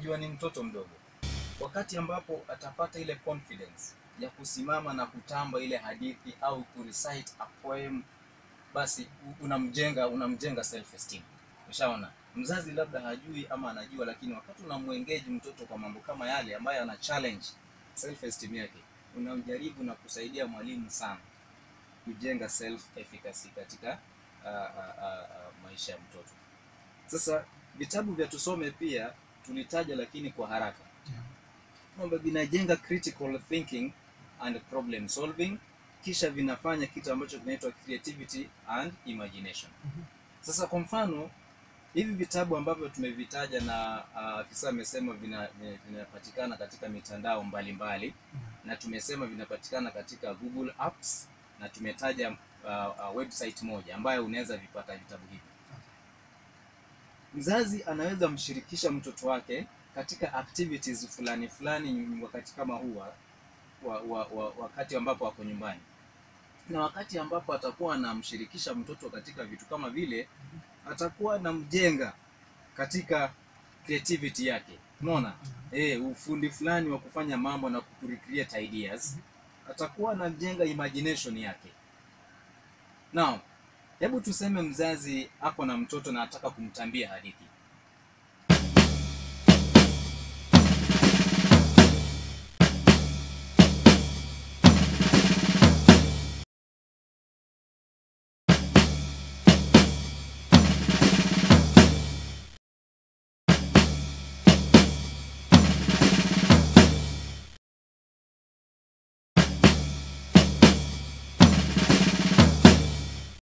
unajua ni mtoto mdogo wakati ambapo atapata ile confidence ya kusimama na kutamba ile hadithi au kurecite a poem basi u- unamjenga unamjenga self esteem ushaona mzazi labda hajui ama anajua lakini wakati unamwengeji mtoto kwa mambo kama yale ambayo ana challenge self esteem yake unamjaribu na kusaidia mwalimu sana kujenga self efficacy katika uh, uh, uh, uh, maisha ya mtoto sasa vitabu vya tusome pia tulitaja lakini kwa haraka kwamba vinajenga critical thinking and problem solving kisha vinafanya kitu ambacho kinaitwa creativity and imagination sasa kwa mfano hivi vitabu ambavyo tumevitaja na ah, afisa amesema vina- vina- vinapatikana katika mitandao mbalimbali na tumesema vinapatikana katika google apps na tumetaja uh, uh, website moja ambayo unaweza vipata vitabu hivi mzazi anaweza mshirikisha mtoto wake katika activities fulani fulani ny- wakati kama huu wa, wa, wa, wa, wakati ambapo ako nyumbani na wakati ambapo atakuwa anamshirikisha mtoto katika vitu kama vile atakuwa anamjenga katika creativity yake unaona eh ufundi fulani wa kufanya mambo na kurecreate ideas atakuwa anajenga imagination yake now hebu tuseme mzazi ako na mtoto na ataka kumtambia hadithi